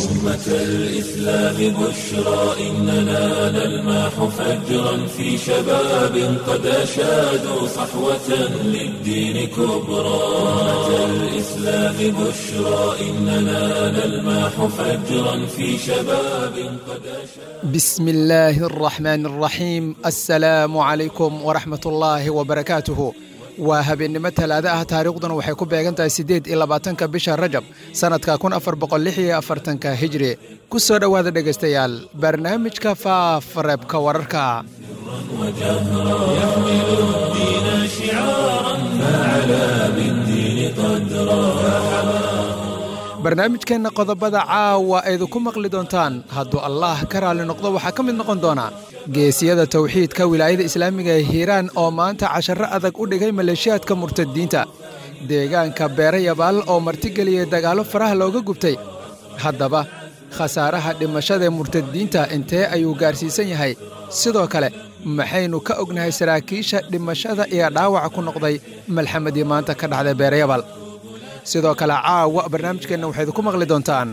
أمة الإسلام بشرى إننا نلمح فجرا في شباب قد أشادوا صحوة للدين كبرى أمة الإسلام بشرى إننا نلمح فجرا في شباب قد أشادوا بسم الله الرحمن الرحيم السلام عليكم ورحمة الله وبركاته waa habeennimo talaado ah taariikhduna waxay ku beegan tahay siddeed iyo labaatanka bisha rajab sannadka kun afar boqol lix iyo afartanka hijri ku soo dhowaada dhegaystayaal barnaamijka faafareebka wararka وجهرا يحمل الدين شعارا فعلى بالدين قدرا barnaamijkeenna qodobada caawa aydinku maqli doontaan hadduu allaah ka raalli noqdo waxaa ka mid noqon doona geesiyada tawxiidka wilaayada islaamiga ee hiiraan oo maanta casharro adag u dhigay maleeshiyaadka murtadiinta deegaanka beere yabaal oo martigeliyay dagaallo faraha looga gubtay haddaba khasaaraha dhimashadaee murtadiinta intee ayuu gaarsiisan yahay sidoo kale maxaynu ka ognahay saraakiisha dhimashada iyo dhaawaca ku noqday malxamadii maanta ka dhacday beere yabaal sidoo kale caawa barnaamijkeenna waxayd ku maqli doontaan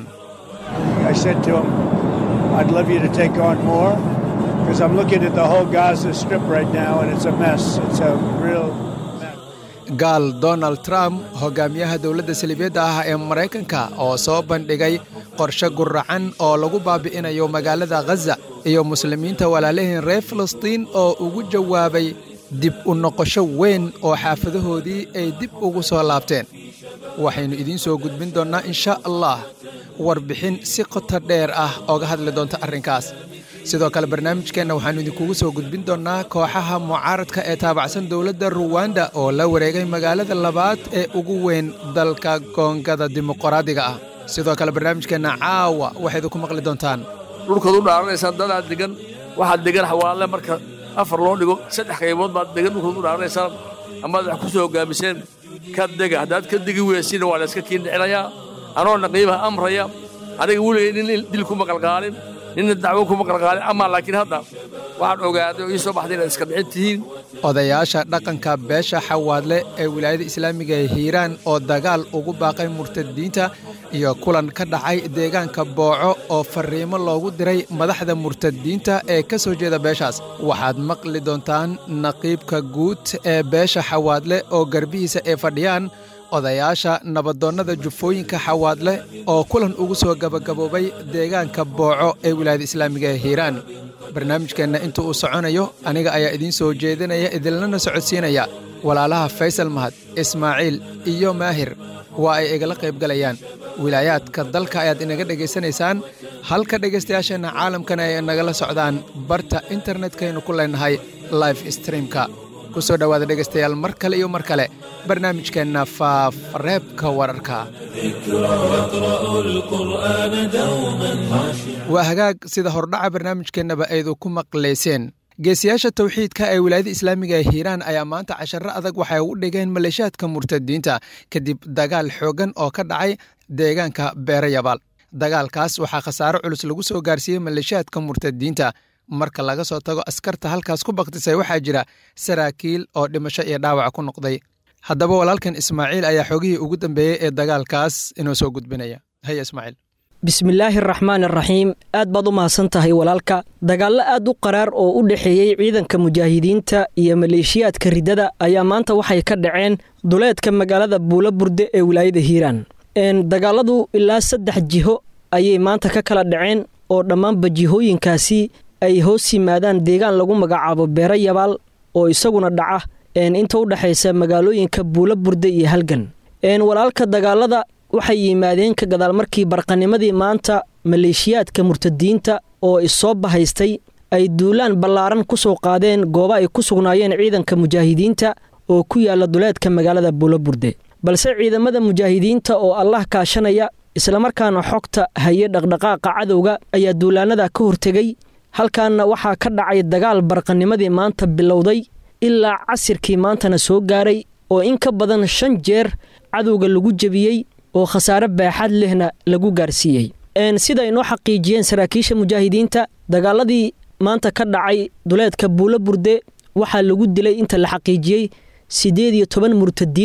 I said to him, I'd love you to take on more because I'm looking at the whole Gaza Strip right now and it's a mess. It's a real mess. gaal donald trump hogaamiyaha dowladda saliibiyadda ah ee maraykanka oo soo bandhigay qorshe guracan oo lagu baabi'inayo magaalada khaza iyo muslimiinta walaalahiin reer filistiin oo ugu jawaabay dib u noqosho weyn oo xaafadahoodii ay dib ugu soo laabteen waxaynu idiin soo gudbin doonnaa insha allah warbixin si qoto dheer ah ooga hadli doonta arrinkaas sidoo kale barnaamijkeenna waxaannu idinkugu soo gudbin doonnaa kooxaha mucaaradka ee taabacsan dowladda ruwanda oo la wareegay magaalada labaad ee ugu weyn dalka koongada dimuqraadiga ah sidoo kale barnaamijkeenna caawa waxayd ku maqli doontaan dhulkaad u dhaaranaysaan dadaad degan waxaad degan xawaalle marka afar loo dhigo saddex qaybood baad degan dhulkaad u dhaaranaysaan amaad wax ku soo hoggaamiseen ka dega haddaad ka degi weysina waa layska kiin dhicinayaa anoo naqiibaha amraya aniga weligay nin dil kuma qalqaalin ninna dacwo kuma qalqaalin amaa laakiin hadda waxaan ogaaday oo ii soo baxday inaad iska dhicin tihiin odayaasha dhaqanka beesha xawaadle ee wilaayada islaamiga ee hiiraan oo dagaal ugu baaqay murtadiinta iyo kulan ka dhacay deegaanka booco oo farriimo loogu diray madaxda murtadiinta ee ka soo jeeda beeshaas waxaad maqli doontaan naqiibka guud ee beesha xawaadle oo garbihiisa ay fadhiyaan odayaasha nabadoonnada jufooyinka xawaadle oo kulan ugu soo gabagaboobay deegaanka booco ee wilaayada islaamiga ee hiiraan barnaamijkeenna inta uu soconayo aniga ayaa idiin soo jeedinaya idinlana socodsiinaya walaalaha faysal mahad ismaaciil iyo maahir waa ay igala qaybgalayaan wilaayaadka dalka ayaad inaga dhegaysanaysaan halka dhegaystayaasheenna caalamkana ay nagala socdaan barta internetkaynu ku leenahay life streamka ku soo dhowaada dhegaystayaal mar kale iyo mar kale barnaamijkeenna faafreebka wararka ذكرى يقرأ القرآن دوما خاشعا waa hagaag sida hordhaca barnaamijkeennaba aydu ku maqlayseen geesiyaasha tawxiidka ee wilaayada islaamiga ee hiiraan ayaa maanta casharro adag waxay u dhigeen maleeshaadka murtadiinta kadib dagaal xooggan oo ka dhacay deegaanka beere yabaal dagaalkaas waxaa khasaaro culus lagu soo gaarsiiyey maleeshaadka murtadiinta marka laga soo tago askarta halkaas ku baktisay waxaa jira saraakiil oo dhimasho iyo dhaawac ku noqday haddaba walaalkan ismaaciil ayaa xoogihii ugu dambeeyey ee dagaalkaas inoo soo gudbinaya haya ismaaciil bismillaahi araxmaan araxiim aad baad u mahadsan tahay walaalka dagaallo aad u qaraar oo u dhexeeyey ciidanka mujaahidiinta iyo maleeshiyaadka riddada ayaa maanta waxay ka dhaceen duleedka magaalada buulo burde ee wilaayada hiiraan dagaaladu ilaa saddex jiho ayay maanta ka kala dhaceen oo dhammaanba jihooyinkaasi ay hoos yimaadaan deegaan lagu magacaabo beero yabaal oo isaguna dhaca inta u dhexaysa magaalooyinka buulo burde iyo halgan walaalka dagaalada waxay yimaadeen ka gadaal markii barqanimadii maanta maleeshiyaadka murtadiinta oo issoo bahaystay ay duulaan ballaaran ku soo qaadeen goobo ay ku sugnaayeen ciidanka mujaahidiinta oo ku yaala duleedka magaalada buuloburde balse ciidamada mujaahidiinta oo allah kaashanaya islamarkaana xogta haye dhaqdhaqaaqa cadowga ayaa duulaanada ka hortegay halkaana waxaa ka dhacay dagaal barqanimadii maanta bilowday ilaa casirkii maantana soo gaaray oo in ka badan shan jeer cadowga lagu jebiyey oo khasaare baaxad lehna lagu gaarsiiyey sida inoo xaqiijiyeen saraakiisha mujaahidiinta dagaaladii maanta ka dhacay duleedka buulo burde waxaa lagu dilay inta la xaqiijiyey siddeed iyo toban murtadiin ah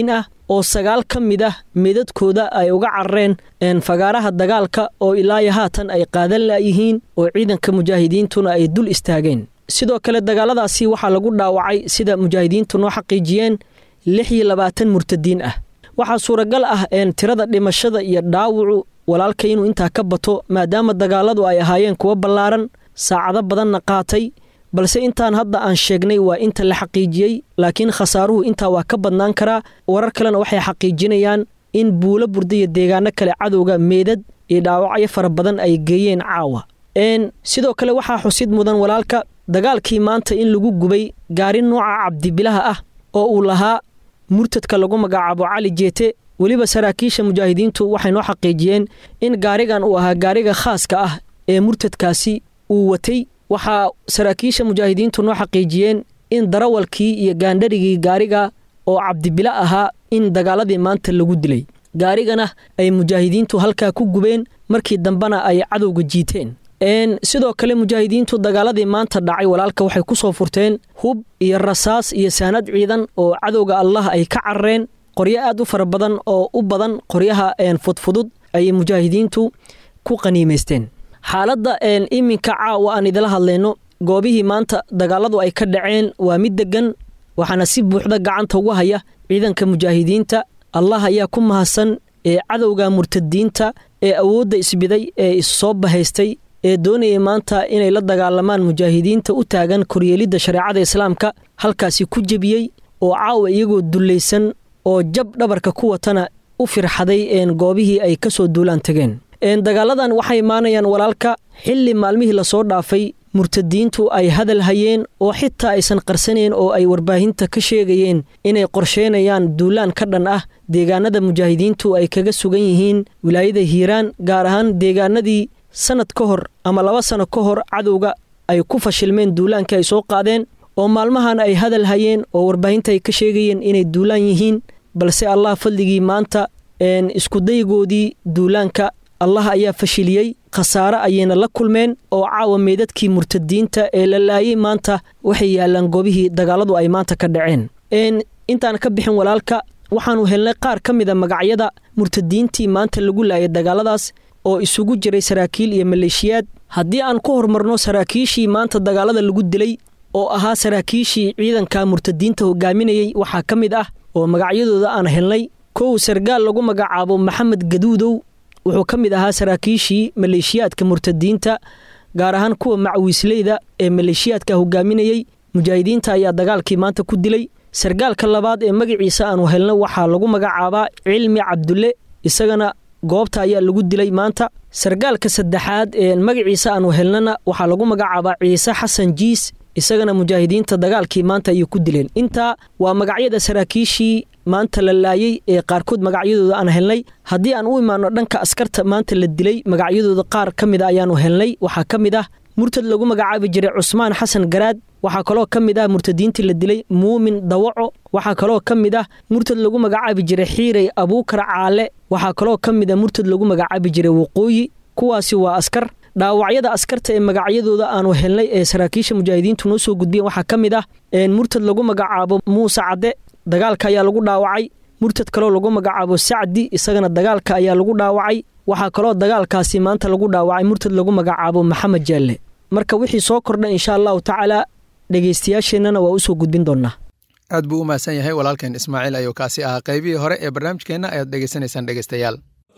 oo sagaal ka mid ah meedadkooda ay uga carareen fagaaraha dagaalka oo ilaayo haatan ay qaadan la'yihiin oo ciidanka mujaahidiintuna ay dul istaageen sidoo kale dagaaladaasi waxaa lagu dhaawacay sida mujaahidiintu noo xaqiijiyeen lix iyo labaatan murtadiin ah waxaa suuragal ah tirada dhimashada iyo dhaawacu walaalka inuu intaa ka bato maadaama dagaaladu ay ahaayeen kuwo ballaaran saacado badanna qaatay balse intaan hadda aan sheegnay waa inta la xaqiijiyey laakiin khasaaruhu intaa waa ka badnaan karaa warar kalena waxay xaqiijinayaan in buulo burda iyo deegaano kale cadowga meedad iyo dhaawacyo fara badan ay geeyeen caawa sidoo kale waxaa xusid mudan walaalka dagaalkii maanta in lagu gubay gaari nooca cabdibilaha ah oo uu lahaa murtadka lagu magacaabo cali jeete weliba saraakiisha mujaahidiintu waxay noo xaqiijiyeen in gaarigan uu ahaa gaariga khaaska ah ee murtadkaasi uu watay waxaa saraakiisha mujaahidiintu noo xaqiijiyeen in darawalkii iyo gaandharigii gaariga oo cabdibilo ahaa in dagaaladii maanta lagu dilay gaarigana ay mujaahidiintu halkaa ku gubeen markii dambena ay cadowga jiiteen sidoo kale mujaahidiintu dagaaladii maanta dhacay walaalka waxay ku soo furteen hub iyo rasaas iyo saanad ciidan oo cadowga allah ay ka carareen qoryo aad u fara badan oo u badan qoryaha fudfudud ayay mujaahidiintu ku qaniimaysteen xaaladda iminka caawa aan idila hadlayno goobihii maanta dagaaladu ay ka dhaceen waa mid degan waxaana si buuxda gacanta ugu haya ciidanka mujaahidiinta allah ayaa ku mahadsan ee cadowga murtadiinta ee awoodda isbiday ee issoo bahaystay ee doonayay maanta inay la dagaalamaan mujaahidiinta u taagan koryeelidda shareecada islaamka halkaasi ku jebiyey oo caawa iyagoo dullaysan oo jab dhabarka ku watana u firxaday goobihii ay ka soo duulaan tageen dagaaladan waxay imaanayaan walaalka xilli maalmihii lasoo dhaafay murtadiintu ay hadal hayeen oo xitaa aysan qarsanayn oo ay warbaahinta ka sheegayeen inay qorsheynayaan duulaan ka dhan ah deegaanada mujaahidiintu ay kaga sugan yihiin wilaayada hiiraan gaar ahaan deegaanadii sanad ka hor ama laba sano ka hor cadowga ay ku fashilmeen duulaankii ay soo qaadeen oo maalmahan ay hadal hayeen oo warbaahinta ay ka sheegayeen inay duulaan yihiin balse allah fadligii maanta iskudaygoodii duulaanka allah ayaa fashiliyey khasaare ayayna la kulmeen oo caawa meedadkii murtadiinta ee la laayay maanta waxay yaalaan goobihii dagaaladu ay maanta ka dhaceen intaan ka bixin walaalka waxaanu helnay qaar ka mida magacyada murtadiintii maanta lagu laayay dagaaladaas oo isugu jiray saraakiil iyo maleeshiyaad haddii aan ku horumarno saraakiishii maanta dagaalada lagu dilay oo ahaa saraakiishii ciidanka murtadiinta hogaaminayey waxaa ka mid ah oo magacyadooda aan helnay kow sargaal lagu magacaabo maxamed gaduudow wuxuu ka mid ahaa saraakiishii maleeshiyaadka murtadiinta gaar ahaan kuwa macwiisleyda ee maleeshiyaadka hogaaminayey mujaahidiinta ayaa dagaalkii maanta ku dilay sargaalka labaad ee magaciisa aanu helna waxaa lagu magacaabaa cilmi cabdulle isagana goobta ayaa lagu dilay maanta sargaalka saddexaad ee magaciisa aanu helnana waxaa lagu magacaabaa ciise xasan jiis isagana mujaahidiinta dagaalkii maanta ayay ku dileen intaa waa magacyada saraakiishii maanta la laayey ee qaarkood magacyadooda aan helnay haddii aan u imaano dhanka askarta maanta la dilay magacyadooda qaar ka mid a ayaanu helnay waxaa ka mid ah murtad lagu magacaabi jiray cusmaan xasan garaad waxaa kaloo ka mid ah murtadiintii la dilay muumin dawaco waxaa kaloo ka mid ah murtad lagu magacaabi jiray xiirey abuukar caale waxaa kaloo ka mid ah murtad lagu magacaabi jiray waqooyi kuwaasi waa askar dhaawacyada askarta ee magacyadooda aanu helnay ee saraakiisha mujaahidiintu noo soo gudbiyeen waxaa ka mid ah murtad lagu magacaabo muuse cadde dagaalka ayaa lagu dhaawacay murtad kaloo lagu magacaabo sacdi isagana dagaalka ayaa lagu dhaawacay waxaa kaloo dagaalkaasi maanta lagu dhaawacay murtad lagu magacaabo maxamed jaalle marka wixii soo kordha insha allahu tacaala dhegeystayaasheennana waa usoo gudbin doonnaa aad buu u mahadsan yahay walaalkeen ismaaciil ayuu kaasi ahaa qaybihii hore ee barnaamijkeenna ayaad dhegeysanaysaan dhegeystayaal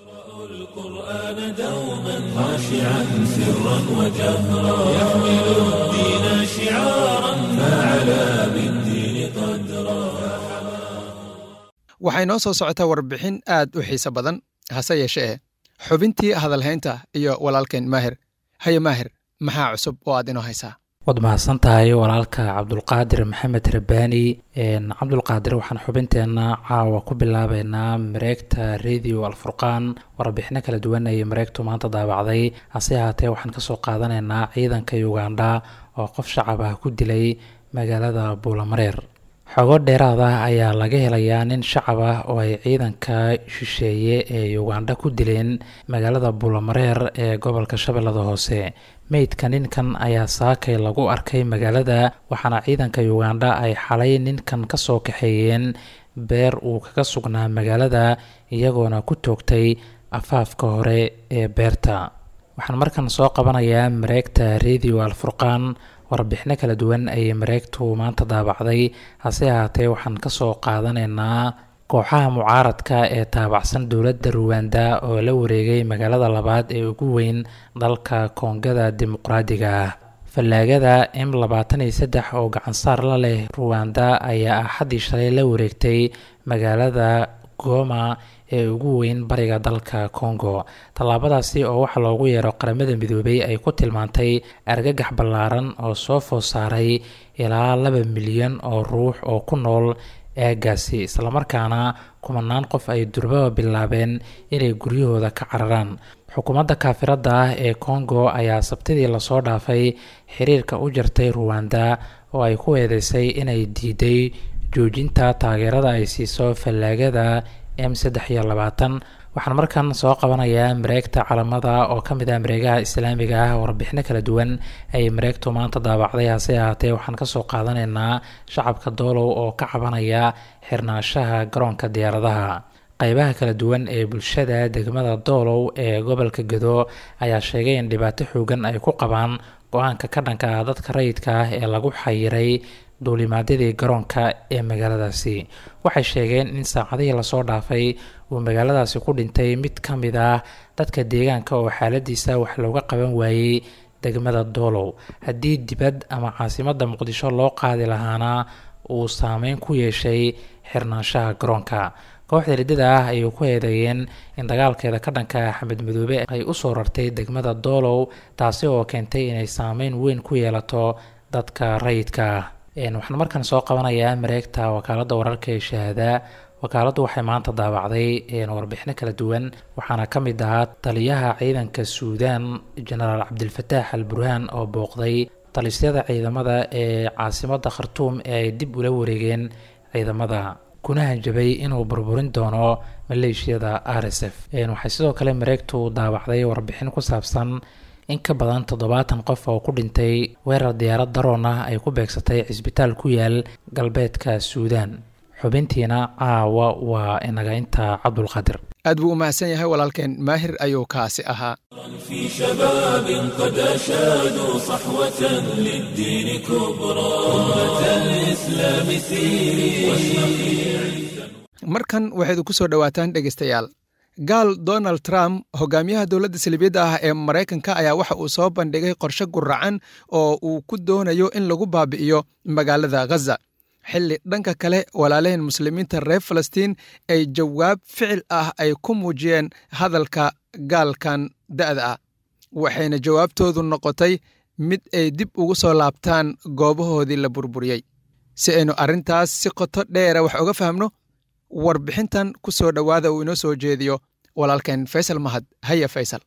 القرآن دوما خاشعا سرا وجهرا يحمل الدين شعارا فعلى بالدين قدرا waxay noo soo socotaa warbixin aad u xiise badan hase yeeshee xubintii hadalhaynta iyo walaalkeen maahir haye maahir maxaa cusub oo aad inoo haysaa waad mahadsan tahay walaalka cabdulqaadir maxamed rabaani cabdulqaadir waxaan xubinteenna caawa ku bilaabeynaa mareegta radio alfurqaan warbixino kala duwan ayay mareegtu maanta daabacday hase ahaatee waxaan kasoo qaadanaynaa ciidanka uganda oo qof shacab ah ku dilay magaalada buulamareer xogo dheeraad ah ayaa laga helayaa nin shacab ah oo ay ciidanka shisheeye ee uganda ku dileen magaalada buulamareer ee gobolka shabeellada hoose meydka ninkan ayaa saakay lagu arkay magaalada waxaana ciidanka uganda ay xalay ninkan kasoo kaxeeyeen beer uu kaga sugnaa magaalada iyagoona ku toogtay afaafka hore ee beerta waxaan markan soo qabanayaa mareegta radio alfurqaan warbixino kala duwan ayay mareegtu maanta daabacday hase ahaatee waxaan kasoo qaadanaynaa kooxaha mucaaradka ee taabacsan dowladda ruwanda oo la wareegay magaalada labaad ee ugu weyn dalka koongada dimuqraadiga ah fallaagada m labaatan iyo saddex oo gacansaar la leh ruwanda ayaa axaddii shalay la wareegtay magaalada goma ee ugu weyn bariga dalka congo tallaabadaasi oo waxaa loogu yeero qaramada midoobay ay ku tilmaantay argagax ballaaran oo soo food saaray ilaa laba milyan oo ruux oo ku nool eegaasi islamarkaana kumanaan qof ay durbaba bilaabeen inay guryahooda ka cararaan xukuumadda kaafiradda ah ee congo ayaa sabtidii lasoo dhaafay xiriirka u jartay ruwanda oo ay ku eedeysay inay diiday joojinta taageerada ay siiso fallaagada m saddex iyo labaatan waxaan markan soo qabanayaa mareegta calamada oo ka mid ah mareegaha islaamiga ah warbixino kala duwan ay mareegtu maanta daabacday hase ahaatee waxaan kasoo qaadanaynaa shacabka doolow oo ka cabanaya xirnaanshaha garoonka diyaaradaha qeybaha kala duwan ee bulshada degmada doolow ee gobolka gado ayaa sheegay in dhibaato xoogan ay ku qabaan go-aanka ka dhanka ah dadka rayidka ah ee lagu xayiray duulimaadyadii garoonka ee magaaladaasi waxay sheegeen in saacadihii lasoo dhaafay uu magaaladaasi ku dhintay mid ka mid ah dadka deegaanka oo xaaladiisa wax looga qaban waayey degmada doolow haddii dibad ama caasimadda muqdisho loo qaadi lahaana uu saameyn ku yeeshay xirnaanshaha garoonka kooxda riddada ah ayay ku eedeeyeen in dagaalkeeda ka dhanka axmed madoobe ay usoo rartay degmada doolow taasi oo keentay inay saameyn weyn ku yeelato dadka rayidka ah waxaan markan soo qabanayaa mareegta wakaaladda wararka ee shahaada wakaaladdu waxay maanta daabacday warbixino kala duwan waxaana ka mid ahaa taliyaha ciidanka suudaan jenaraal cabdilfataax al burhaan oo booqday talisyada ciidamada ee caasimadda khartuum ee ay dib ula wareegeen ciidamada kuna hanjabay inuu burburin doono maleeshiyada r s f waxay sidoo kale mareegtu daabacday warbixin ku saabsan in ka badan toddobaatan qof oo ku dhintay weerar diyaarad daroon ah ay ku beegsatay cisbitaal ku yaal galbeedka suudaan xubintiina caawa waa inaga inta cabdulqaadir aad buu u mahadsan yahay walaalkeen maahir ayuu kaasi ahaa في شباب قد أشادوا صحوة للدين كبرى أمة الإسلام سيري markan waxaydu ku soo dhowaataan dhegaystayaal gaal donald trump hogaamiyaha dowladda salibiyadda ah ee maraykanka ayaa waxa uu soo bandhigay qorshe guracan oo uu ku doonayo in lagu baabi'iyo magaalada ghaza xilli dhanka kale walaalaheen muslimiinta reer falastiin ay jawaab ficil ah ay ku muujiyeen hadalka gaalkan da'da ah waxayna jawaabtoodu noqotay mid ay dib ugu soo laabtaan goobahoodii la burburiyey si aynu arrintaas si qoto dheera wax uga fahmno warbixintan ku soo dhowaada uu inoo soo jeediyo walaalkeen faysal mahad haya faysal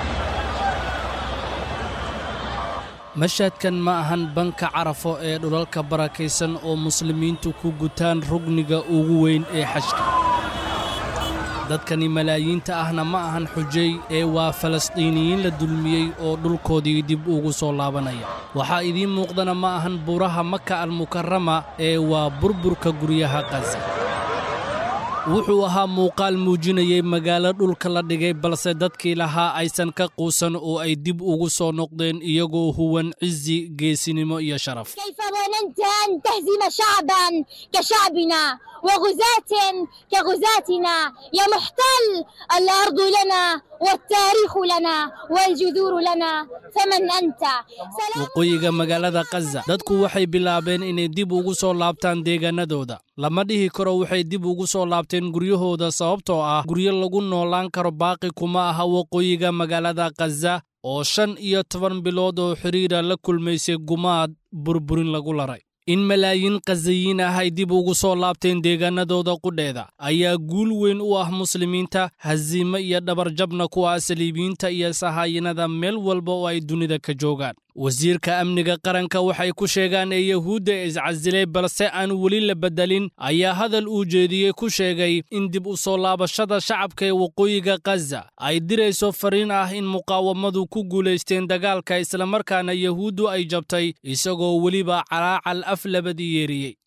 mashhadkan ma ahan banka carafo ee dhulalka barakaysan oo muslimiintu ku gutaan rugniga ugu weyn ee xajka dadkani malaayiinta ahna ma ahan xujay ee waa falastiiniyiin la dulmiyey oo dhulkoodii dib ugu soo laabanaya waxaa idiin muuqdana ma ahan buuraha maka almukarama ee waa burburka guryaha qasa wuxuu ahaa muuqaal muujinayay magaalo dhulka la dhigay balse dadkii lahaa aysan ka quusan oo ay dib ugu soo noqdeen iyagoo huwan cizi geesinimo iyo sharaf كيف ظننت أن تهزم شعبا كشعبنا وغزاة كغزاتنا يا محتل الأرض لنا والتاريخ لنا والجذور لنا فمن أنت سلام waqooyiga magaalada kaza dadku waxay bilaabeen inay dib ugu soo laabtaan deegaanadooda lama dhihi karo waxay dib ugu soo laabteen guryahooda sababtoo ah guryo lagu noolaan karo baaqi kuma aha waqooyiga magaalada kaza oo shan iyo toban bilood oo xidhiira la kulmaysay gumaad burburin lagu laray in malaayiin kazayiin ah ay dib ugu soo laabteen deegaanadooda qudheeda ayaa guul weyn u ah muslimiinta hasiimo iyo dhabarjabna ku ah saliibiyiinta iyo sahaayinada meel walba oo ay dunida ka joogaan wasiirka amniga qaranka waxay ku sheegaan ee yahuudda iscasilay balse aan weli la beddelin ayaa hadal uu jeediyey ku sheegay in dib u soo laabashada shacabka ee waqooyiga kaza ay dirayso fariin ah in muqaawamadu ku guulaysteen dagaalka islamarkaana yahuuddu ay jabtay isagoo weliba calaacal af labadii yeeriyey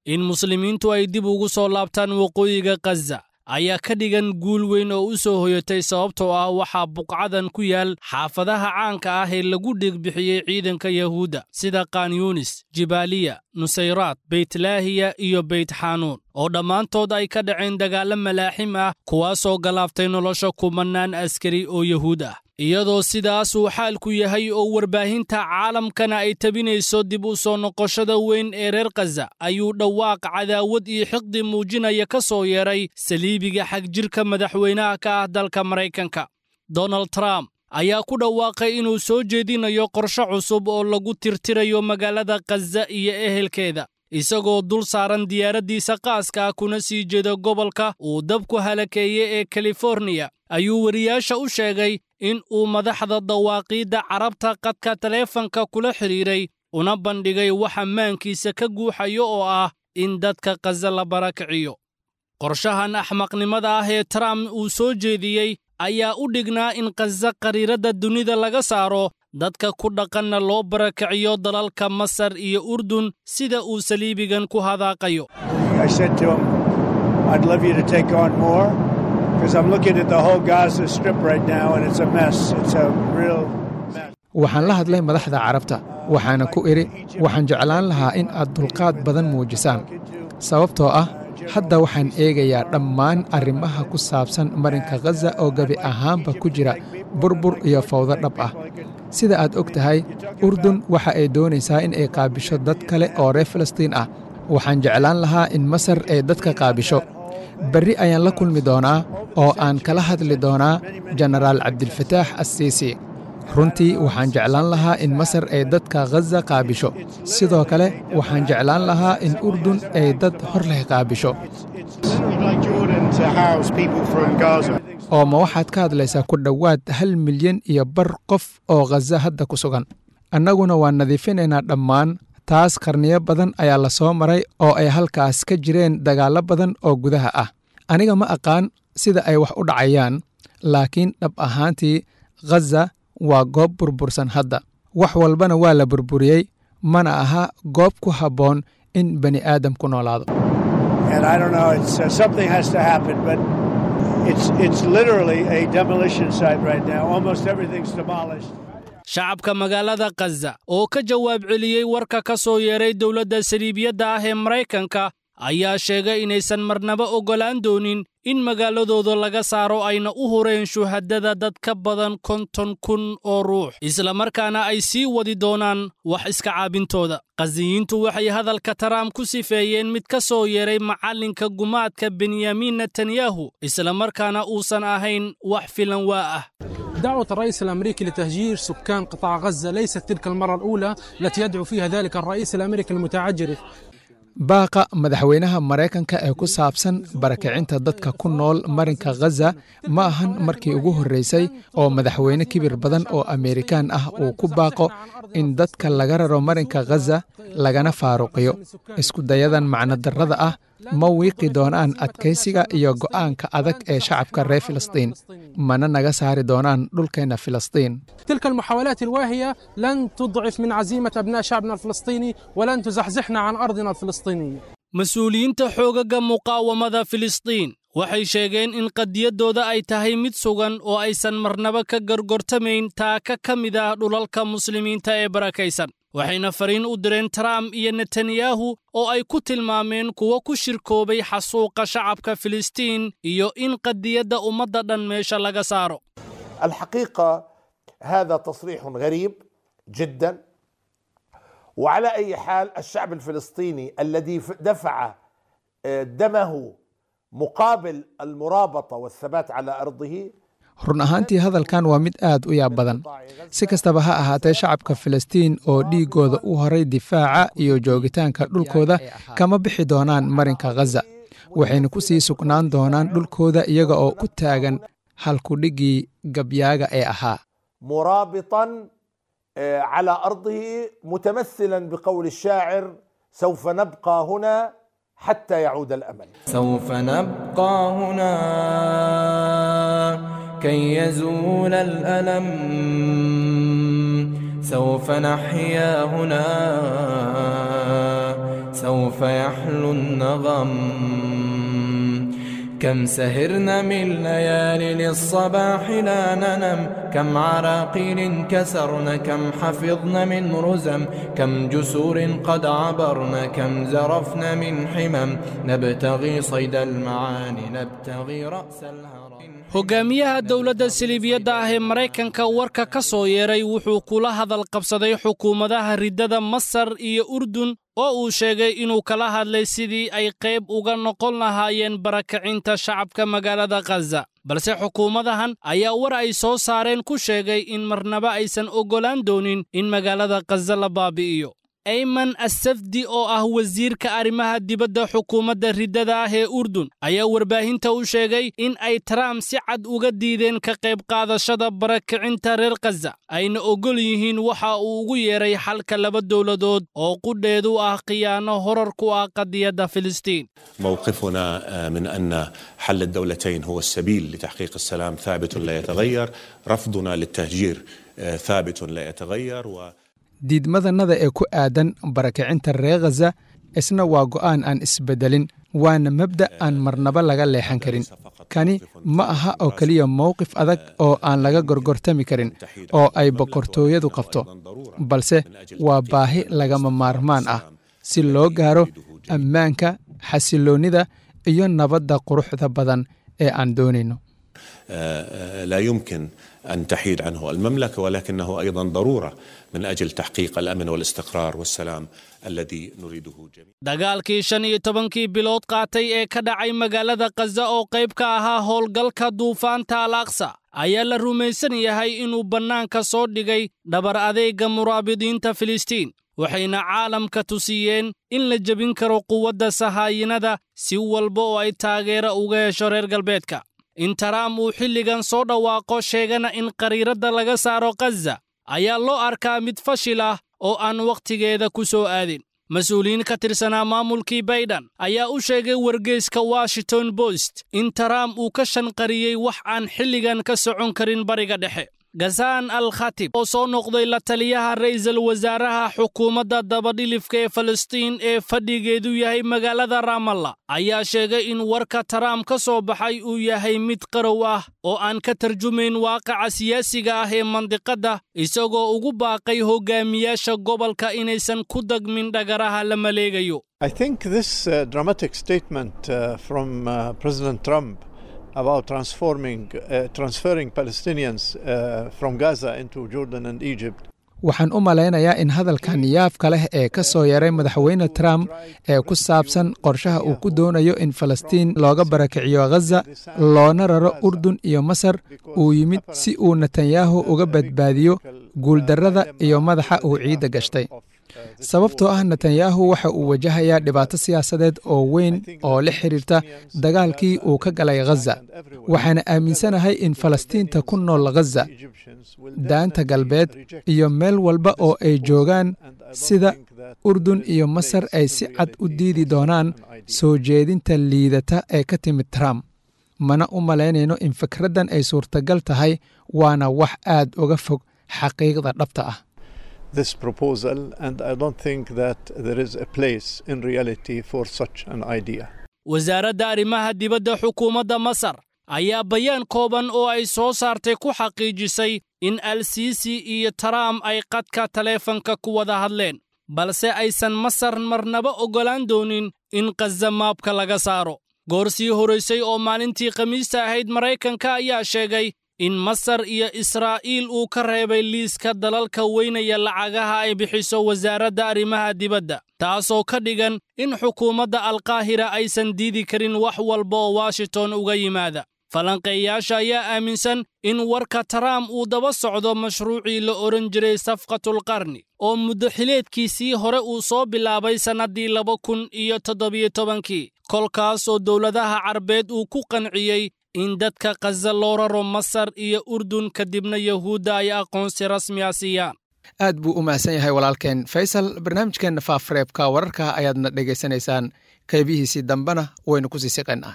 in muslimiintu ay dib ugu soo laabtaan waqooyiga khaza ayaa ka dhigan guul weyn oo u soo hoyatay sababtoo ah waxaa buqcadan ku yaal xaafadaha caanka ah ee lagu dhigbixiyey ciidanka yahuudda sida kanyunis jibaaliya nusayraad beytlaahiya iyo beytxanuun oo dhammaantood ay ka dhaceen dagaallo malaaxim ah kuwaasoo galaaftay nolosha kumannaan askari oo yahuud ah iyadoo sidaas uu xaalku yahay oo warbaahinta caalamkana ay tabinayso dib u soo noqoshada weyn ee reer khaza ayuu dhawaaq cadaawad iyo xiqdi muujinaya ka soo yeedhay saliibiga xagjirka madaxweynaha ka ah dalka maraykanka donald trump ayaa ku dhawaaqay inuu soo jeedinayo qorshe cusub oo lagu tirtirayo magaalada khaza iyo ehelkeeda isagoo dul saaran diyaaraddiisa qaaska ah kuna sii jeeda gobolka uu dabku halakeeye ee kaliforniya ayuu wariyaasha u sheegay in uu madaxda dawaaqiidda carabta qadka taleefanka kula xidhiiray una bandhigay waxa maankiisa ka guuxayo oo ah in dadka khaza la barakiciyo qorshahan axmaqnimada ah ee trump uu soo jeediyey ayaa u dhignaa in khaza qariiradda dunida laga saaro dadka ku dhaqanna loo barakiciyo dalalka masar iyo urdun sida uu saliibigan ku hadaaqayo I said to him, I'd love you to take on more because I'm looking at the whole Gaza Strip right now and it's a mess. It's a real mess. waxaan la hadlay madaxda carabta waxaana ku idhi waxaan jeclaan lahaa in aad dulqaad badan muujisaan sababtoo ah hadda waxaan eegayaa dhammaan arrimaha ku saabsan marinka khaza oo gebi ahaanba ku jira burbur iyo fawdo dhab ah sida aad og tahay urdun waxa ay doonaysaa in ay qaabisho dad kale oo reer falastiin ah waxaan jeclaan lahaa in masar ay dadka qaabisho berri ayaan la kulmi doonaa oo aan kala hadli doonaa jenaraal cabdilfataax assiisi runtii waxaan jeclaan lahaa in masar ay dadka khaza qaabisho sidoo kale waxaan jeclaan lahaa in urdun ay dad hor leh qaabisho like Jordan to house people from Gaza. oo ma waxaad ka hadlaysaa ku dhowaad hal milyan iyo bar qof oo khaza hadda ku sugan annaguna waan nadiifinaynaa dhammaan taas qarniyo badan ayaa la soo maray oo ay halkaas ka jireen dagaallo badan oo gudaha ah aniga ma aqaan sida ay wax u dhacayaan laakiin dhab ahaantii khaza waa goob burbursan hadda wax walbana waa la burburiyey mana aha goob ku habboon in bani aadam ku noolaado And I don't know, it's, uh, something has to happen, but it's, it's literally a demolition site right now. Almost everything's demolished. shacabka magaalada khaza oo ka jawaab celiyey warka ka soo yeeray dowladda saliibiyadda ah ee maraykanka ayaa sheegay inaysan marnaba oggolaan doonin in magaaladooda laga saaro ayna u hureen shuhadada dad ka badan konton kun oo ruux islamarkaana ay sii wadi doonaan wax iska caabintooda khaziyiintu waxay hadalka taraam ku sifeeyeen mid ka soo yeeray macallinka gumaadka benyamin netanyahu islamarkaana uusan ahayn wax filan waa ah دعوة الرئيس الأمريكي لتهجير سكان قطاع غزة ليست تلك المرة الأولى التي يدعو فيها ذلك الرئيس الأمريكي المتعجرف baaqa madaxweynaha maraykanka ee ku saabsan barakicinta dadka ku nool marinka khaza ma ahan markii ugu horreysay oo madaxweyne kibir badan oo ameerikaan ah uu ku baaqo in dadka laga raro marinka khaza lagana faaruqiyo iskudayadan macnodarrada ah ma wiiqi doonaan adkaysiga iyo go'aanka adag ee shacabka reer filistiin mana naga saari doonaan dhulkeenna filistiin تلك المحاولات الواهية لن تضعف من عزيمة أبناء شعبنا الفلسطيني ولن تزحزحنا عن أرضنا الفلسطينية mas-uuliyiinta xoogagga muqaawamada filistiin waxay sheegeen in qadiyaddooda ay tahay mid sugan oo aysan marnaba ka gargortamayn taaka ka mid ah dhulalka muslimiinta ee barakaysan waxayna fariin u direen trump iyo netanyahu oo ay ku tilmaameen kuwo ku shirkoobay xasuuqa shacabka filistiin iyo in qadiyadda ummadda dhan meesha laga saaro الحقيقه هذا تصريح غريب جدا وعلى اي حال الشعب الفلسطيني الذي ف- دفع آه، دمه مقابل المرابطه والثبات على ارضه run ahaantii hadalkan waa mid aad u yaab badan si kastaba ha ahaatee shacabka filistiin oo dhiiggooda u horay difaaca iyo joogitaanka dhulkooda kama bixi doonaan marinka khaza waxayna ku sii sugnaan doonaan dhulkooda iyaga oo ku taagan halkudhiggii gabyaaga ee ahaa مرابطا آه، على ارضه متمثلا بقول الشاعر سوف نبقى هنا حتى يعود الامل سوف نبقى هنا كي يزول الألم سوف نحيا هنا سوف يحلو النغم كم سهرنا من ليال للصباح لا ننم كم عراقيل كسرن كم حفظن من رزم كم جسور قد عبرن كم زرفن من حمم نبتغي صيد المعاني نبتغي رأس الهرم hogaamiyaha dowladda siliibiyadda ah ee maraykanka warka ka soo yeeray wuxuu kula hadal qabsaday xukuumadaha riddada masar iyo urdun oo uu sheegay inuu kala hadlay sidii ay qayb uga noqon lahaayeen barakacinta shacabka magaalada khaza balse xukuumadahan ayaa war ay soo saareen ku sheegay in marnaba aysan oggolaan doonin in magaalada khaza la baabi'iyo ayman assafdi oo ah wasiirka arrimaha dibadda xukuumadda riddada ah ee urdun ayaa warbaahinta u sheegay in ay trump si cad uga diideen ka qayb qaadashada barakicinta reer khaza ayna oggol yihiin waxa uu ugu yeeray xalka laba dowladood oo qudheedu ah khiyaano horar ku ah qadiyadda filistiin موقفنا من أن حل الدولتين هو السبيل لتحقيق السلام ثابت لا يتغير رفضنا للتهجير ثابت لا يتغير و... diidmadannada ee ku aadan barakicinta reer khaza isna waa go'aan aan isbeddelin waana mabda' aan marnaba laga leexan karin kani ma aha oo keliya mowqif adag oo aan laga gorgortami karin oo ay boqortooyadu qabto balse waa baahi lagama maarmaan ah si loo gaaro ammaanka xasiloonnida iyo nabadda quruxda badan ee aan doonayno لا يمكن أن تحيد عنه المملكة ولكنه أيضا ضرورة من أجل تحقيق الأمن والاستقرار والسلام الذي نريده جميعا dagaalkii shan iyo tobankii bilood qaatay ee ka dhacay magaalada khaza oo qayb ka ahaa howlgalka duufaanta al aqsa ayaa la rumaysan yahay inuu bannaanka soo dhigay dhabar adeegga muraabidiinta filistiin waxayna caalamka tusiyeen in la jebin karo quwadda sahaayinada si walba oo ay taageero uga hesho reer galbeedka in taraam uu xilligan soo dhawaaqo sheegana in qariiradda laga saaro khaza ayaa loo arkaa mid fashil ah oo aan wakhtigeeda ku soo aadin mas-uuliyiin ka tirsanaa maamulkii baydhan ayaa u sheegay wargeyska washington bost in taraam uu ka shanqariyey wax aan xilligan ka socon karin bariga dhexe gasaan al khatib oo soo noqday la taliyaha ra'iisul wasaaraha xukuumadda dabadhilifka ee falastiin ee fadhigeedu yahay magaalada raamalla ayaa sheegay in warka taraam ka soo baxay uu yahay mid qarow ah oo aan ka tarjumayn waaqaca siyaasiga ah ee mandiqadda isagoo ugu baaqay hogaamiyaasha gobolka inaysan ku dagmin dhagaraha la maleegayo I think this uh, dramatic statement uh, from uh, President Trump about transforming, uh, transferring Palestinians uh, from Gaza into Jordan and Egypt. waxaan u malaynayaa in hadalkan yaafka leh ee ka soo yaray madaxweyne trump ee ku saabsan qorshaha uu ku doonayo in falastiin looga barakiciyo khaza loona raro urdun iyo masar uu yimid si uu netanyahu uga badbaadiyo guuldarrada iyo madaxa uu ciidda gashtay sababtoo ah netanyahu waxa uu wajahayaa dhibaato siyaasadeed oo weyn oo la xidhiirta dagaalkii uu ka galay khaza waxaana aaminsanahay in falastiinta ku nool khaza daanta galbeed iyo meel walba oo ay joogaan sida urdun iyo masar ay si cad u diidi doonaan soo jeedinta liidata ee ka timid trump mana u malaynayno in fikraddan ay suurtagal tahay waana wax aad uga fog xaqiiqda dhabta ah this proposal, and I don't think that there is a place in reality for such an idea. wasaaradda arrimaha dibadda xukuumadda masar ayaa bayaan kooban oo ay soo saartay ku xaqiijisay in al-siisi iyo taraam ay qadka taleefanka ku wada hadleen balse aysan masar marnaba oggolaan doonin in khaza maabka laga saaro goor sii horaysay oo maalintii khamiista ahayd maraykanka ayaa sheegay in masar iyo israa'iil uu ka reebay liiska dalalka weynaya lacagaha ay bixiso wasaaradda arrimaha dibadda taasoo ka dhigan in xukuumadda alkaahira aysan diidi karin wax walba oo washington uga yimaada falanqeeyaasha ayaa aaminsan in warka taraam uu daba socdo mashruucii la odhan jiray safqatulqarni oo muddaxileedkiisii hore uu soo bilaabay sannaddii laba kun iyo toddobiyo tobankii kolkaas oo dowladaha carbeed uu ku qanciyey in dadka khaza loo raro masar iyo urdun kadibna yahuudda ay aqoonsi rasmiya siiyaan aad buu u mahadsan yahay walaalkeen faysal barnaamijkeenna faafareebka wararka ayaadna dhegaysanaysaan qaybihiisii dambena waynu ku sii siqaynaa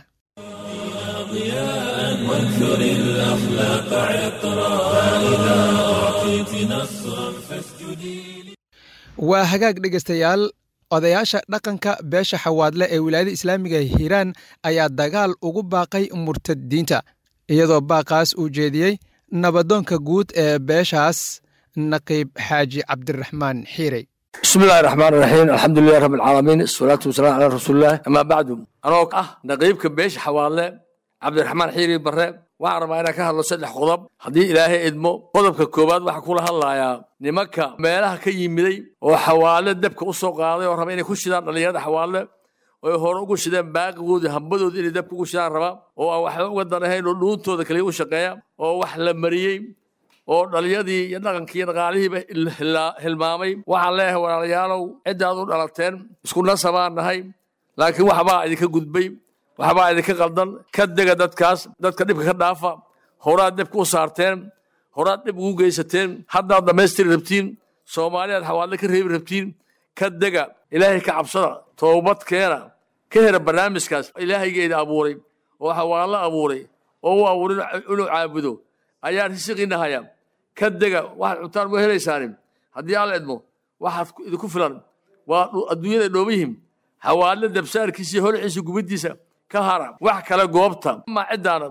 وانثر الأخلاق عطرا فإذا أعطيت نصرا فاسجدي waa hagaag dhegaystayaal odayaasha dhaqanka beesha xawaadle ee wilaayada islaamiga hiiraan ayaa dagaal ugu baaqay murtadiinta iyadoo baaqaas uu jeediyey nabadoonka guud ee beeshaas naqiib xaaji cabdiraxmaan xiirey bismi illahi raxmaan raxiim alxamdulilahi rabbi alcaalamiin asalaatu wasalaam calaa rasuulillahi amaa bacdu anoo ah naqiibka beesha xawaadle cabdiraxmaan xiiri barre waxaan rabaa inaan ka hadlo saddex qodob haddii ilaahay idmo qodobka koowaad waxaan kula hadlayaa nimanka meelaha ka yimiday oo xawaadle dabka u soo qaaday oo raba inay ku shidaan dhallinyarada xawaadle oy hore ugu shideen baaqigoodii hambadoodii inay dabka ugu shidaan raba oo aan waxba uga danahayn oo dhuuntooda kaliya u shaqeeya oo wax la mariyey oo dhallinyadii iyo dhaqankii iyo dhaqaalihiiba hilmaamay waxaan leeyahay walaalayaalow ciddaad u dhalateen isku nasabaan nahay laakiin waxbaa idinka gudbay waxbaa idinka qaldan ka dega dadkaas dadka dhibka ka dhaafa horaad dhibka u saarteen horaad dhib ugu geysateen haddaad dhammaystiri rabtiin soomaaliyaad xawaadle ka reebi rabtiin ka dega ilaahay ka cabsada toobad keena ka hera barnaamijkaas ilaahaygeeda abuuray oo xawaadle abuuray oo u abuuray inuu caabudo ayaan risiqiina haya ka dega waxaad cuntaan ma helaysaanin haddii alla idmo waxaad idinku filan waa adduunyada dhooba yihiin xawaadle dabsaarkiisa iyo holciisa gubiddiisa ka hara wax kale goobta ama ciddaana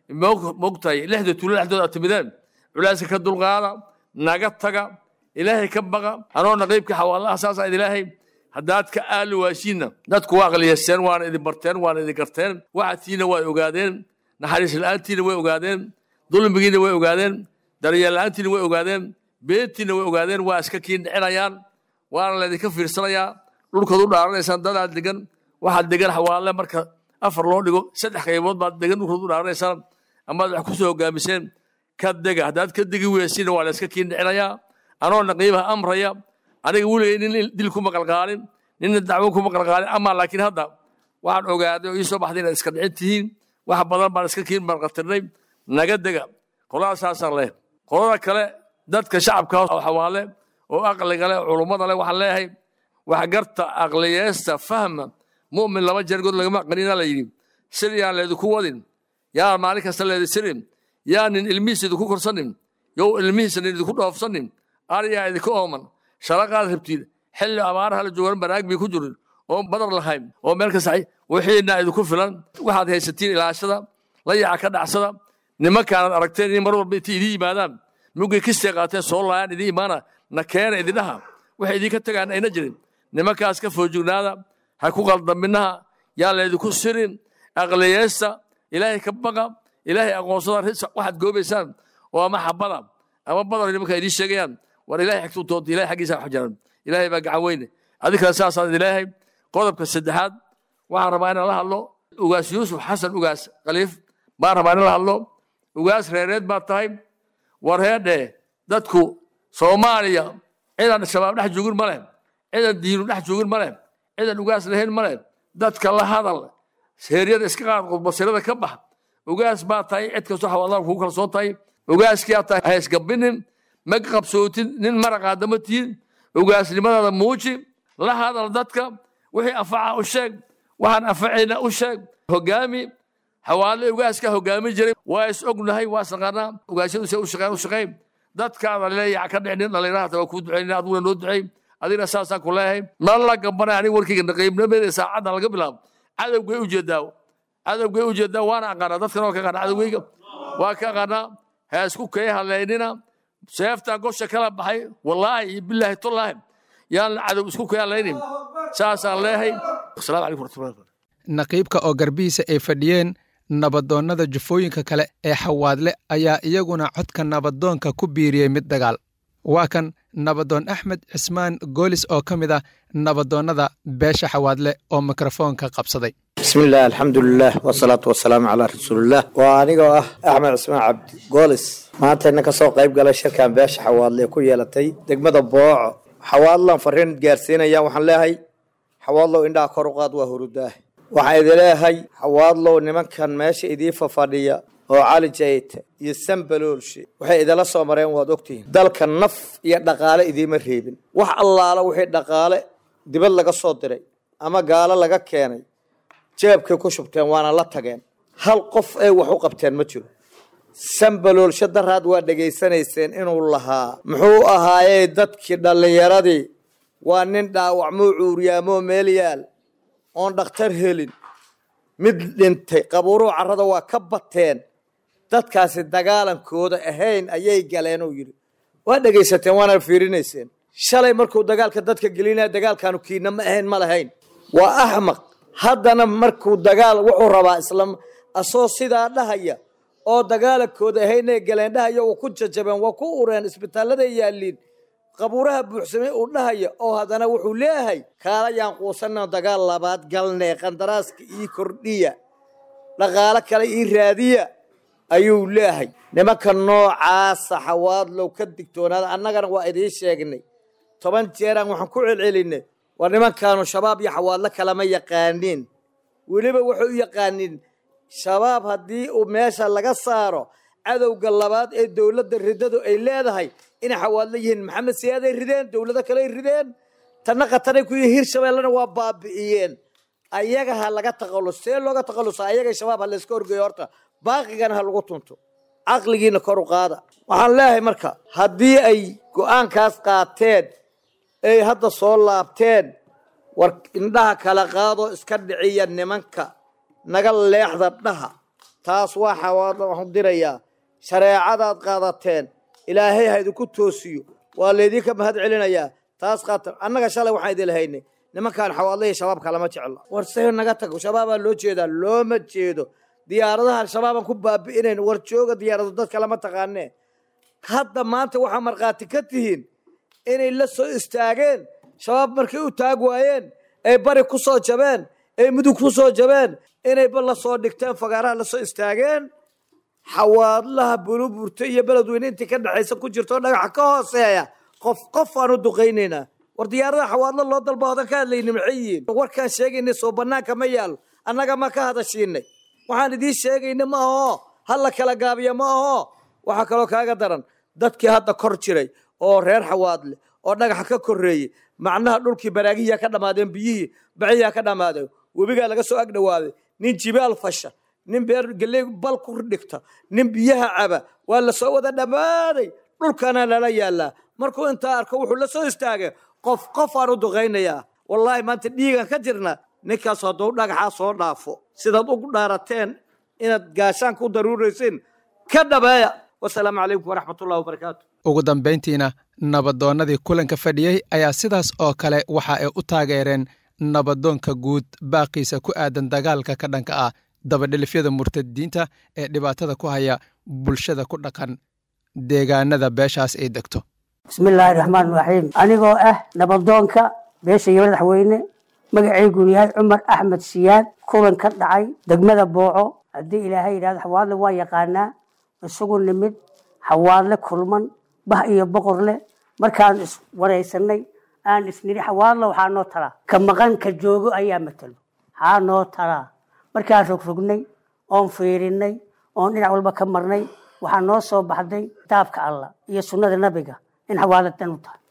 mogtahay lixda tuulo dhexdooda aad timideen culaaska ka dulqaada naga taga ilaahay ka baqa anoo naqiibka xawaalaha saasaa idilaahay haddaad ka aali waashiinna dadku waa aqliyeysteen waana idin barteen waana idin garteen waxadkiina waa ogaadeen naxariis la'aantiina way ogaadeen dulmigiina way ogaadeen daryeel la'aantiina way ogaadeen beentiina way ogaadeen waa iska kiin dhicinayaan waana laydinka fiirsanayaa dhulkaad u dhaaranaysaan dadaad degan waxaad degan xawaalle marka afar loo dhigo saddex qaybood baad degan dhulkaad u dhaaranaysaan amaad wax kusoo hogaamiseen ka dega haddaad ka degi weysiina waa layska kiin dhicinayaa anoo naqiibaha amraya aniga weligay nin dil kuma qalqaalin ninna dacwo kuma qalqaalin amaa laakiin hadda waxaan ogaaday oo ii soo baxday inaad iska dhicin tihiin wax badan baan iska kiin marqatirnay naga dega qoladasaasaan leh qolada kale dadka shacabka oo xawaale oo aqliga leh culummada leh waxaan leeyahay wax garta aqliyeesta fahma mu'min laba jeer good lagama aqrinina la yidhi sir yaan leedinku wadin yaa maalin kasta leedi sirin yaa nin ilmihiisa idinku korsanin yow ilmihiisa nin idinku dhoofsanin ariyaa idinka ooman sharaqaad rabtiin xilli abaaraha la joogan banaag bii ku jirin oo badar lahayn oo meel kasta wixiina idinku filan waxaad haysatiin ilaashada la yaaca ka dhacsada nimankaanad aragteen in mar walba intay idin yimaadaan mugay kistay qaateen soo laayaan idin imaana na keena idindhaha waxay idinka tagaan ayna jirin nimankaas ka foojignaada ha ku qaldaminaha yaa laydinku sirin aqliyeesta ilaahay ka baqa ilaahay aqoonsada waxaad goobaysaan oo ama xabada ama badar nimanka idiin sheegayaan war ilahay xigtuu doonta ilahay xaggiisa wax jiran ilaahay baa gacan weyne adinkana saasaan idilaahay qodobka saddexaad waxaan rabaa inaan la hadlo ugaas yuusuf xasan ugaas khaliif baan rabaa inaan la hadlo ugaas reereed baad tahay war heedhe dadku soomaaliya cidan shabaab dhex joogin ma leh cidan diinu dhex joogin ma leh cidan ugaas lahayn ma leh dadka la hadal heeryada iska qaad qudbasirada ka bax ugaas baa tahay cid kastoo xawaalada kugu kalsoon tahay ugaaskiyaa tahay haysgabinin ma qabsootin nin maraqaadama tihin ugaasnimadaada muuji la hadal dadka wixii afaca u sheeg waxaan afacayna u sheeg hogaami xawaale ugaaska hogaami jiray waa is ognahay waa isnaqaanaa ugaasyadu se u shaqeyn u shaqeyn dadkaada leeyaca ka dhicnin dhallinyarahata waa kuu ducaynin adiguna noo ducay adigna saasaan ku leeyahay ma la gabanay aniga warkayga naqiibnimadeeda saacaddan laga bilaabo cadowgay ujeedaa cadowgay ujeedaa waana aqaanaa dadkan waa ka aqaanaa cadowgayga waa ka aqaanaa ha isku kay haleynina seeftaan gosha kala baxay wallaahi iyo bilaahi tallaahi yaan cadow isku kay halaynin saasaan leeyahay asalaamu calaykum warahmatullahi naqiibka oo garbihiisa ay fadhiyeen nabadoonnada jufooyinka kale ee xawaadle ayaa iyaguna codka nabadoonka ku biiriyey mid dagaal waa kan nabadoon axmed cismaan goolis oo ka mid ah nabadoonnada beesha xawaadle oo mikrofoonka qabsaday bismi illah alxamdulilah wasalaatu wasalaamu calaa rasuulilah waa anigoo ah axmed cismaan cabdi goolis maantayna ka soo qayb galay shirkan beesha xawaadle ee ku yeelatay degmada booco xawaadlan fariin gaarsiinayaan waxaan leeyahay xawaadlow indhaha kor u qaad waa hurudaah waxaan idin leeyahay xawaadlow nimankan meesha idii fafadhiya oo cali jayte iyo sambaloolshe waxay idinla soo mareen waad ogtihiin dalka naf iyo dhaqaale idiima reebin wax allaala wixii dhaqaale dibad laga soo diray ama gaalo laga keenay jeebkay ku shubteen waana la tageen hal qof ay wax u qabteen ma jiro sambaloolshe daraad waa dhegaysanayseen inuu lahaa muxuu ahaayey dadkii dhallinyaradii waa nin dhaawacmoo cuuriyaamoo meel yaal oon dhakhtar helin mid dhintay qabuuruhu carrada waa ka bateen dadkaasi dagaalankooda ahayn ayay galeen uu yidhi waa dhegaysateen waana fiirinayseen shalay markuu dagaalka dadka gelinaya dagaalkaanu kiina ma ahayn ma lahayn waa axmaq haddana markuu dagaal wuxuu rabaa isla asoo sidaa dhahaya oo dagaalankooda ahaynay galeen dhahaya uu ku jajabeen waa ku ureen isbitaallada yaaliin qabuuraha buuxsamay uu dhahaya oo haddana wuxuu leeyahay kaalayaan quusanna dagaal labaad galnee qandaraaska ii kordhiya dhaqaalo kale ii raadiya ayuu leeyahay nimanka noocaasa xawaadlow ka digtoonaada annagana waa idiin sheegnay toban jeeraan waxaan ku celcelinay war nimankaanu shabaab iyo xawaadlo kalama yaqaaniin weliba waxay u yaqaaniin shabaab haddii uu meesha laga saaro cadowga labaad ee dowladda riddadu ay leedahay inay xawaadlo yihiin maxamed siyaaday rideen dowlado kaley rideen tanna khatanay ku yihiin hirshabeellena waa baabi'iyeen ayaga ha laga taqallus see looga taqallusa ayaga shabaab ha layska horgeeyo horta baaqigana ha lagu tunto caqligiina kor u qaada waxaan leeyahay marka haddii ay go'aankaas qaateen ay hadda soo laabteen war indhaha kala qaadoo iska dhiciya nimanka naga leexda dhaha taas waa xawaadlo waxaan dirayaa shareecadaad qaadateen ilaahay ha idinku toosiyo waa laydinka mahad celinayaa taas qaatan annaga shalay waxaan idin lahaynay nimankaan xawaadlahii shabaabka lama jecla war see naga tago shabaabaa loo jeedaa looma jeedo diyaaradaha al-shabaabaan ku baabi'inayn war jooga diyaarado dadka lama taqaanee hadda maanta waxaa markhaati ka tihiin inay la soo istaageen shabaab markay u taag waayeen ay bari ku soo jabeen ay mudug ku soo jabeen inayba la soo dhigteen fagaaraha la soo istaageen xawaadlaha buluburto iyo beledweyne intii ka dhexaysa ku jirto oo dhagaxa ka hooseeya qof qof aan u duqaynaynaa war diyaaradaha xawaadlo loo dalba hodan ka hadlayni maxay yihiin warkaan sheegaynay soo bannaanka ma yaalo annaga ma ka hadashiinay waxaan idiin sheegayna ma aho ha la kala gaabiya ma aho waxaa kaloo kaaga daran dadkii hadda kor jiray oo reer xawaadle oo dhagaxa ka korreeyey macnaha dhulkii baraagihiyaa ka dhammaadeen biyihii baciyaa ka dhammaadeen webigaa laga soo ag dhawaaday nin jibaal fasha nin beer geley bal ku dhigta nin biyaha caba waa la soo wada dhammaaday dhulkana lala yaallaa markuu intaa arko wuxuu la soo istaagay qof qof aan u duqaynayaa wallaahi maanta dhiigan ka jirna ninkaas hadduu dhagaxaa soo dhaafo sidaad ugu dhaarateen inaad gaashaan ku daruuraysiin ka dhabeeya wasalaamu calaykum waraxmatullahi wabarakaatu ugu dambayntiina nabadoonnadii kulanka fadhiyey ayaa sidaas oo kale waxa ay u taageereen nabadoonka guud baaqiisa ku aadan dagaalka ka dhanka ah dabadhilifyada murtadiinta ee dhibaatada ku haya bulshada ku dhaqan deegaanada beeshaas ay degto bismillaahi raxmaan raxiim anigoo ah nabadoonka beesha iyo madaxweyne magacaygunu yahay cumar axmed siyaad kulan ka dhacay degmada booco haddii ilaahay yidhahdo xawaadle waa yaqaanaa isugu nimid xawaadle kulman bah iyo boqor leh markaan iswaraysanay aan isnidhi xawaadle waxaa noo talaa ka maqan ka joogo ayaa matalo haa noo talaa markaan rogrognay oon fiirinay oon dhinac walba ka marnay waxaa noo soo baxday kitaabka allah iyo sunnada nabiga in xawaadle dan u tahay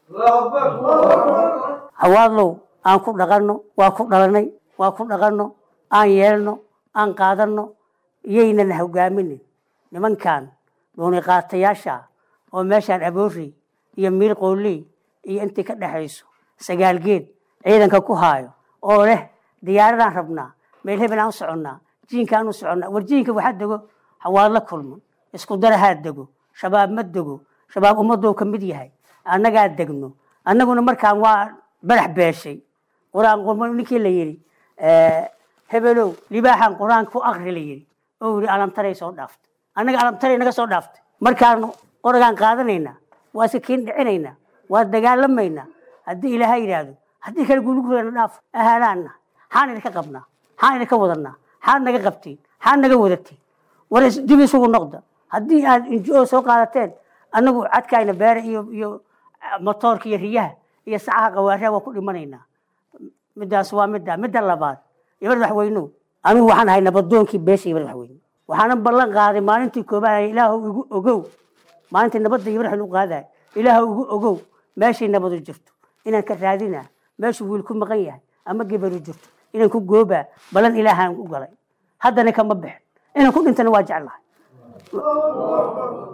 xawaadlow aan ku dhaqanno waa ku dhalanay waa ku dhaqanno aan yeelno aan qaadanno iyaynana hogaaminin nimankan dhuuni qaatayaasha oo meeshaan aboorey iyo miil qooley iyo intii ka dhexayso sagaalgeed ciidanka ku haayo oo leh diyaaradaan rabnaa meel hebel aan u soconnaa jiinkaan u soconnaa war jiinka waxaa dego xawaadlo kulman isku darahaa dego shabaab ma dego shabaab ummadou ka mid yahay annagaa degno annaguna markaan waa badax beeshay qur-aan qurmo ninkii la yidhi hebelow libaaxan qur-aanka ku akri la yidhi oo yidhi alamtaray soo dhaaftay annaga alamtaray naga soo dhaaftay markaan qoragaan qaadanaynaa waa iska kiin dhicinaynaa waa dagaalamaynaa haddii ilaahay yidhaahdo haddii kale gulugurana dhaaf ahalaanna xaan idinka qabnaa xaan idinka wadanaa xaad naga qabtiin xaad naga wadatiin war dib isugu noqda haddii aad injo soo qaadateen annagu cadkayna beere iyo iyo motoorka iyo riyaha iyo sacaha qawaaraha waa ku dhimanaynaa midaas waa midda midda labaad iyo madaxweynuhu anigu waxaan ahay nabadoonkii beesha iyo madaxweyne waxaana ballan qaaday maalintii koobaad ilaahu igu ogow maalintii nabadda iyo madaxweyne u qaadaay ilaahu igu ogow meeshay nabadu jirto inaan ka raadinaa meeshuu wiil ku maqan yahay ama gebaru jirto inaan ku goobaa ballan ilaahaan u galay haddana kama bixin inaan ku dhintana waa jeclahay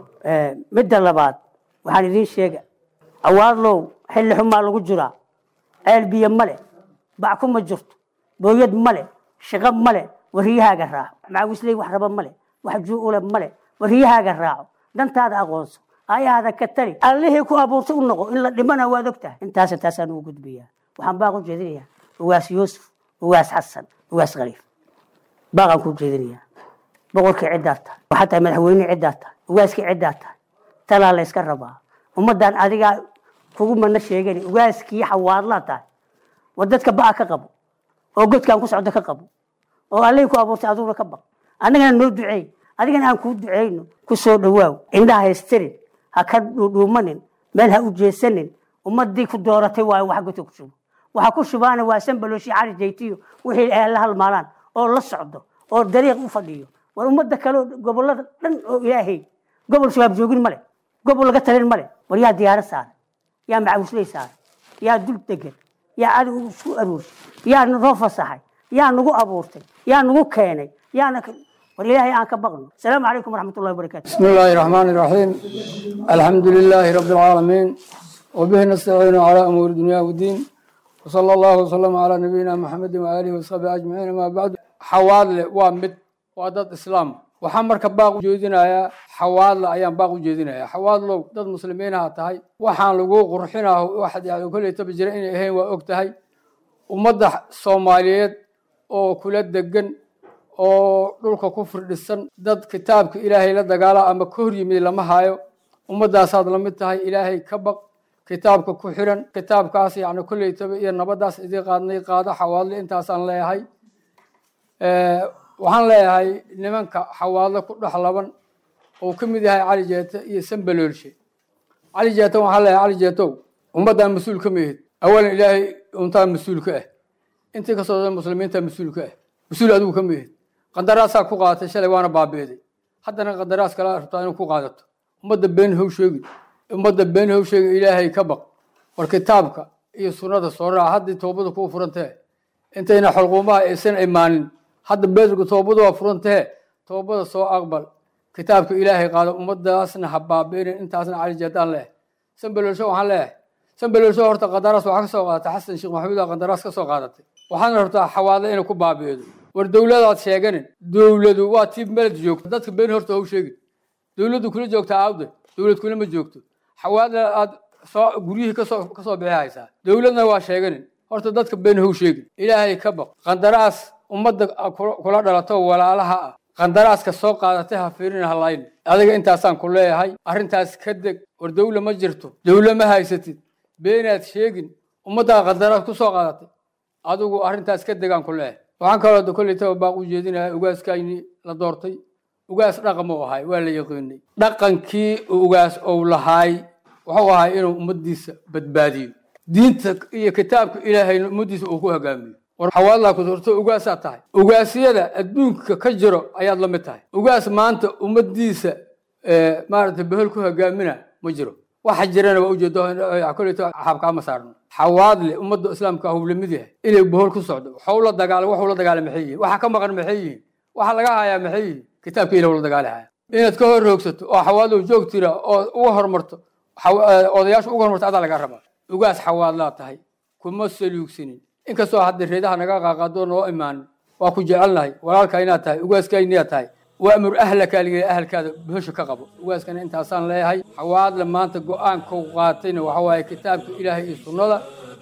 midda labaad waxaan idiin sheega awaadlow xilli xumaa lagu jiraa ceel biyo male bac kuma jirto booyad male shaqo male wariyahaaga raaco macawisley wax raba male wax juule male wariyahaaga raaco dantaada aqoonso ayahaada ka tali allihii ku abuurtay u noqo in la dhimana waad og tahay intaas intaasaan ugu gudbiyaa waxaan baaq u jeedinayaa ugaas yuusuf ugaas xasan ugaas khaliif baaqaan ku jeedinayaa boqorkii ciddaa tahay waxaa tahay madaxweynihii ciddaa tahay ugaaskii ciddaa tahay talaa la yska rabaa ummaddan adigaa kugu mana sheegani ugaaskii xawaadlaa tahay war dadka ba'a ka qabo oo godkaan ku socda ka qabo oo allihii ku abuurtay aduuna ka baq annagana noo duceey adigana aan kuu duceyno ku soo dhawaaw indhaha haystirin ha ka dhuudhuumanin meel ha u jeesanin ummadii ku dooratay waayo wax godka ku shubo waxa ku shubaana waa sanbalooshi cali jaytiyo wixii ay la halmaalaan oo la socdo oo dariiq u fadhiyo war ummadda kale gobolada dhan oo ilaahay gobol shabaab joogin male gobol laga talin male war yaa diyaaro saaray yaa macawisley saaray yaa dul degan yaa cadow isku aruursay yaa noo fasaxay yaa nagu abuurtay yaa nagu keenay yaana war ilaahay aan ka baqno asalaamu calaykum waraxmat ullahi wabarakaatu بسم الله الرحمن الرحيم الحمد لله رب العالمين وبه نستعين على أمور الدنيا والدين وصلى الله وسلم على نبينا محمد وآله وصحبه أجمعين ما بعد حوادل وامد وادد إسلام waxaan marka baaq u jeedinayaa xawaadla ayaan baaq u jeedinayaa xawaadlow dad muslimiinaha tahay waxaan lagu qurxinaho waxaad yacni kolley taba jira inay ahayn waa og tahay ummadda soomaaliyeed oo kula degan oo dhulka ku firdhisan dad kitaabka ilaahay la dagaala ama ka hor yimid lama hayo ummaddaasaad la mid tahay ilaahay ka baq kitaabka ku xiran kitaabkaas yacni kolleytaba iyo nabaddaas idii qaadnay qaado xawaadle intaasaan leeyahay waxaan leeyahay nimanka xawaadle ku dhex laban oo ka mid yahay cali jeete iyo sambaloolshe cali jeete waxaan leeyahay cali jeetow ummaddan mas-uul ka mihid awalan ilaahay untaa mas-uul ka ah intii kasoo da muslimiinta mas-uul ka ah mas-uul adigu ka mihid qadaraasaa ku qaadatay shalay waana baabi'day haddana qadaraas kala rabtaa inuu ku qaadato ummadda been how sheegin ummadda been how sheegin ilaahay ka baq war kitaabka iyo sunnada soo raaca haddii toobada kuu furantee intayna xulquumaha aysan imaanin hadda beedrku toobadu waa furantee toobada soo aqbal kitaabka ilaahay qaado ummadaasna ha baabi'inin intaasna cali jeedaan leeh sanbalolsho waxaan leeyahay sanbalolsho horta qadaraas waxaa ka soo qaadatay xasan sheekh maxamuud aa qadaraas ka soo qaadatay waxaana rabtaa xawaadle inay ku baabi'eedo war dowladaad sheeganin dowladu waa tii meled joogto dadka been horta how sheegin dowladdu kula joogtaa aawde dowlad kula ma joogto xawaadle aad soo guryihii kasoo kasoo bixi haysaa dowladna waa sheeganin horta dadka been how sheegin ilaahay ka baq qandaraas ummadda kula dhalato walaalaha ah qandaraaska soo qaadatay ha fiirin halayn adiga intaasaan ku leeyahay arrintaas ka deg war dowla ma jirto dowla ma haysatid beenaad sheegin ummaddaa qandaraas ku soo qaadatay adigu arrintaas ka degaan ku leeyahay waxaan kaloo koleytaba baaq u jeedinaya ugaaskayni la doortay ugaas dhaqan uu ahay waa la yaqiinay dhaqankii ugaas ou lahaay wuxuu ahay inuu ummaddiisa badbaadiyo diinta iyo kitaabka ilaahayna ummaddiisa uu ku hogaamiyo war xawaadlaa ku doorto ugaasaa tahay ugaasyada adduunka ka jiro ayaad la mid tahay ugaas maanta ummaddiisa maaragtay behel ku hogaamina ma jiro waxa jirana waa ujeedo koleyto xaabkaama saarno xawaadle ummadda islaamka hub lamid yahay inay bohol ku socdo waxuu la dagaala waxuu la dagaala maxay yihiin waxa ka maqan maxay yihiin waxa laga hayaa maxay yihiin kitaabka ilah la dagaali haya inaad ka hor roogsato oo xawaadlow joog tira oo uga hormarto odayaasha uga hormarto adaa laga rabaa ugaas xawaadlaa tahay kuma saluugsanin inkastoo hadda reedaha naga qaaqaadoo noo imaanin waa ku jecelnahay walaalkaa inaad tahay ugaaskayniyaad tahay waamur ahlaka liga ahalkaada bohosha ka qabo ugaaskana intaasaan leeyahay xawaadle maanta go-aankau qaatayna waxa waaye kitaabka ilaahay iyo sunnada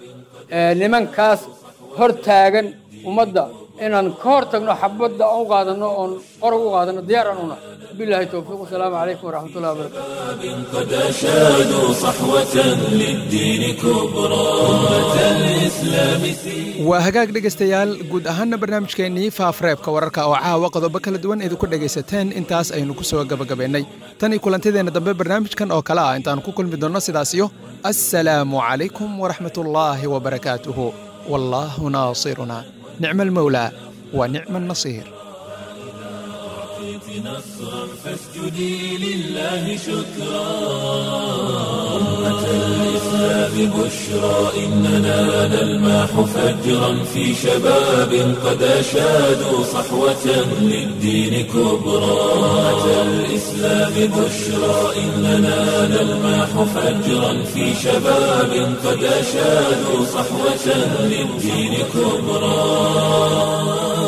nimankaas hor taagan ummadda inaan ka hor tagno xabadda aan u qaadano oon qorog u qaadano diyaaraan una billahi towfiiq wasalaamu calaykum waraxmat ullahi wabarakatu قد أشادوا صحوة للدين كبرى أمة الإسلام waa hagaag dhegaystayaal guud ahaanna barnaamijkeennii faafreebka wararka oo caawa qodobo kala duwan idinku dhegaysateen intaas aynu ku soo gabagabaynay tan iyo kulantideenna dambe barnaamijkan oo kale ah intaannu ku kulmi doonno sidaasiyo assalaamu calaykum waraxmatullaahi wabarakaatuhu wallaahu naasiruna nicma almawlaa wa nicma annasiir نصرا فاسجدي لله شكرا أمة الإسلام بشرى إننا نلماح فجرا في شباب قد أشادوا صحوة للدين كبرى أمة الإسلام بشرى إننا نلماح فجرا في شباب قد أشادوا صحوة للدين كبرى